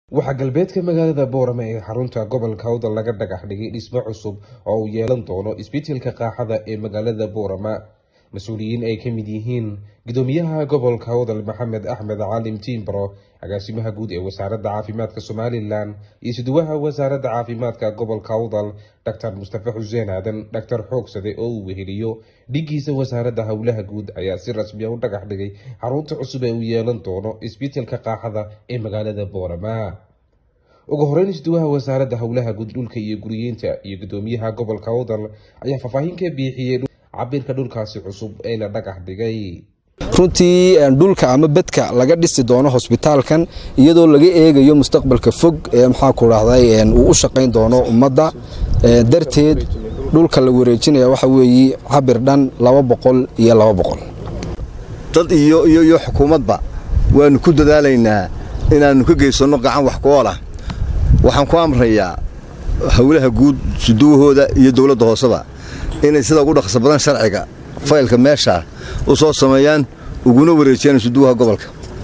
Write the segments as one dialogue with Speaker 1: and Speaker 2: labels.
Speaker 1: waxaa galbeedka magaalada boorame ee xarunta gobolka awdal laga dhagax dhigay dhismo cusub oo uu yeelan doono isbitaalka qaaxada ee magaalada boorama mas-uuliyiin ay ka mid yihiin gudoomiyaha gobolka awdal maxamed axmed caalim tiimbro agaasimaha guud ee wasaaradda caafimaadka somalilan iyo suduwaha wasaaradda caafimaadka gobolka awdal doctor mustafe xuseen aadan dhaktar xoogsade oo uu weheliyo dhigiisa wasaaradda howlaha guud ayaa si rasmiya u dhagax dhigay xarunta cusub ee uu yeelan doono isbitaalka qaaxada ee magaalada boorama ugu horeyn isduwaha wasaaradda howlaha guud dhulka iyo guriyeynta iyo gudoomiyaha gobolka awdal ayaa faahfaahin ka biixiyey cabirka dhulkaasi cusub ee la dhagax dhigay
Speaker 2: runtii dhulka ama bedka laga dhisi doono hosbitaalkan iyadoo laga eegayo mustaqbalka fog ee maxaa ku dhahday uu u shaqayn doono ummadda darteed dhulka la wareejinaya waxa weeye cabir dhan laba boqol iyo laba boqol
Speaker 3: dad iyo iyo iyo xukuumadba waanu ku dadaalaynaa inaannu ka geysanno gacan wax ku oolah waxaan ku amrayaa howlaha guud suduwahooda iyo dowladda hooseba inay sida ugu dhaqso badan sharciga faylka meesha u soo sameeyaan uguna wareejiyaan suduwaha gobolka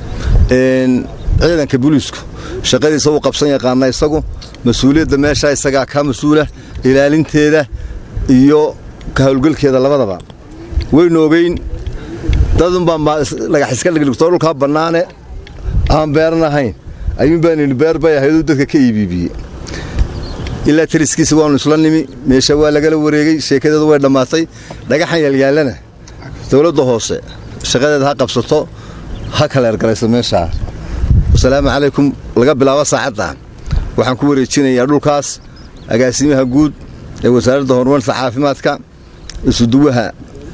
Speaker 3: ciidanka booliisku shaqadiisa uu qabsan yaqaana isagu mas-uuliyadda meesha isagaa ka mas-uula ilaalinteeda iyo ka howlgelkeeda labadaba waynu ogeyn dadunbaa dhagax iska dhigdhigtoo dhulkaa bannaane aan beeran ahayn ayuunbaanini beer bay ahayduu dadka ka iibiibiyey ilaa tariskiisa waannu isla nimi meesha waa lagala wareegay sheekadeedu way dhammaatay dhagaxan yaalyaallana dowladda hoose shaqadeeda ha qabsato ha kaleergalayso meeshaa wasalaamu calaykum laga bilaabo saacadda waxaan ku wareejinayaa dhulkaas agaasimaha guud ee wasaaradda horumarinta caafimaadka isuduwaha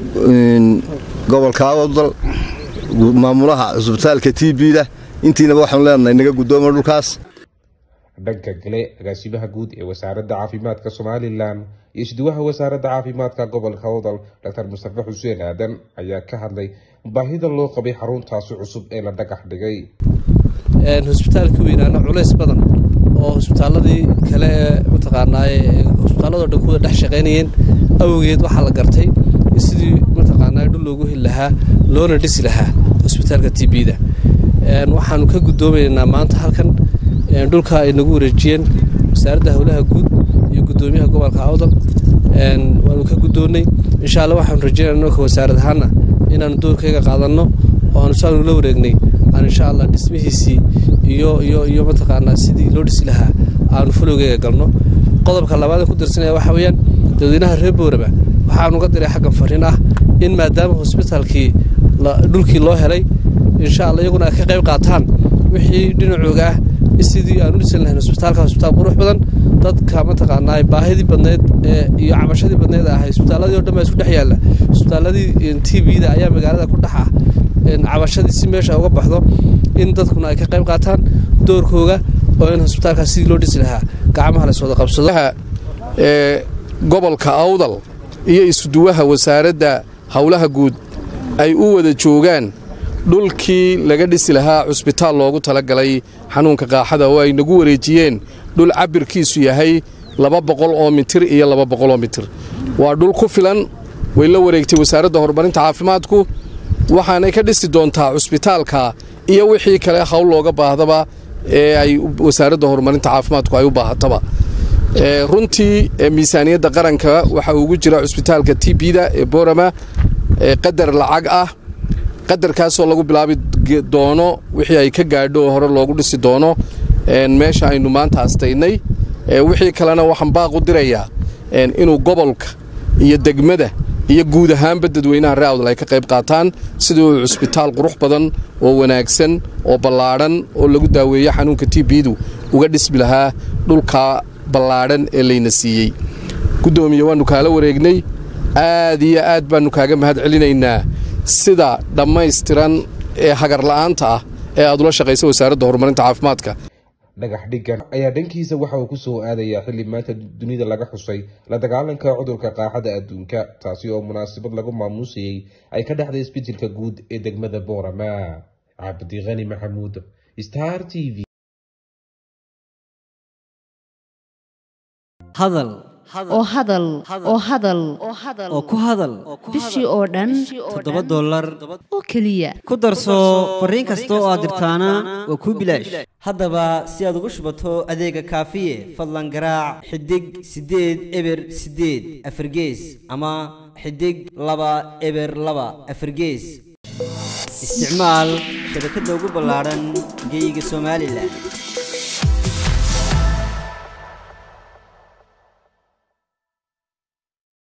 Speaker 3: gobolka awdal maamulaha cusbitaalka t b-da intiinaba waxaanu leenahay naga guddooma dhulkaas
Speaker 1: dhanka kale agaasimaha guud ee wasaaradda caafimaadka somalilan iyo isduwaha wasaaradda caafimaadka gobolka awdal doctor mustafe xuseen aadan ayaa ka hadlay baahida loo qabay xaruntaasi cusub ee la dhagax dhigay
Speaker 4: hosbitaalka weynaana culays badan oo hosbitaaladii kale ee mataqaanaaye hosbitaalladoo dhan kuwa dhex shaqaynayeen awgeed waxaa la gartay sidii mataqaanaa dhul loogu heli lahaa loona dhisi lahaa hosbitaalka t b-da waxaanu ka guddoomaynaa maanta halkan dhulka ay nagu wareejiyeen wasaaradda howlaha guud iyo gudoomiyaha gobolka awdal waanu ka guddoonnay insha alla waxaanu rajeynana nolka wasaarad ahaana inaanu doorkayga qaadanno oo aanu saanu la wareegnay aan insha allah dhismihiisii iyo iyo iyo mataqaanaa sidii loo dhisi lahaa aanu falowgeyga galno qodobka labaad ee ku dirsanaya waxa weeyaan dadweynaha reer boorama waxaanu ga diray xaggan fariin ah in maadaama hosbitaalkii dhulkii loo helay insha alla iyaguna ay ka qayb qaataan wixii dhinacooga ah sidii aan u dhisan lahayn hosbitaalka hosbitaal qurux badan dadka mataqaanaa baahidii badneed iyo cabashadii badneed ah hosbitaaladii o dhan baa isku dhex yaalla hosbitaaladii t v-da ayaa magaalada ku dhex ah cabashadii si meesha uga baxdo in dadkuna ay ka qayb qaataan doorkooga oo in hosbitaalkaas sidii loo dhisi lahaa gacmaha la iswada qabsado
Speaker 5: ee gobolka awdal iyo isuduwaha wasaaradda howlaha guud ay u wada joogaan dhulkii laga dhisi lahaa cusbitaal loogu talagalay xanuunka qaaxada oo ay nagu wareejiyeen dhul cabirkiisu yahay laba boqol oo mitir iyo laba boqol oo mitir waa dhul ku filan way la wareegtay wasaaradda horumarinta caafimaadku waxaanay ka dhisi doontaa cusbitaalka iyo wixii kale hawl looga baahdaba ee ay wasaaradda horumarinta caafimaadku ay u baahataba runtii miisaaniyadda qaranka waxaa ugu jira cusbitaalka t b-da ee boorama qadar lacag ah qadarkaasoo lagu bilaabi doono wixii ay ka gaadho oo hore loogu dhisi doono meesha aynu maanta astaynay wixii kalena waxaan baaq u dirayaa inuu gobolka iyo degmada iyo guud ahaanba dadweynaha ree awdal ay ka qayb qaataan sidii uu cusbitaal qurux badan oo wanaagsan oo ballaadhan oo lagu daaweeyo xanuunka t b-du uga dhismi lahaa dhulka ballaadhan ee layna siiyey guddoomiye waannu kaala wareegnay aad iyo aad baannu kaaga mahad celinaynaa sida dhammaystiran ee hagarla'aanta ah ee aad ula shaqaysa wasaaradda horumarinta caafimaadka
Speaker 1: dhagax dhiggan ayaa dhankiisa waxa uu ku soo aadayaa xilli maanta dunida laga xusay la dagaalanka cudurka qaaxada adduunka taasi oo munaasabad lagu maamuusayey ay ka dhexday isbeddelka guud ee degmada boorama cabdiqani maxamuud star t v
Speaker 6: hadal oo hadal oo hadal
Speaker 7: oo ku hadal
Speaker 6: bishii oo dhan
Speaker 7: toddoba dollar
Speaker 6: oo keliya
Speaker 7: ku darso fariin kasta oo aad dirtaana waa kuu bilaash haddaba si aad ugu shubato adeega kaafiye fadlan garaac xidig siddeed eber siddeed afargees ama xidig laba eber laba afargees isticmaal shabakadda ugu ballaadhan geyga somalilan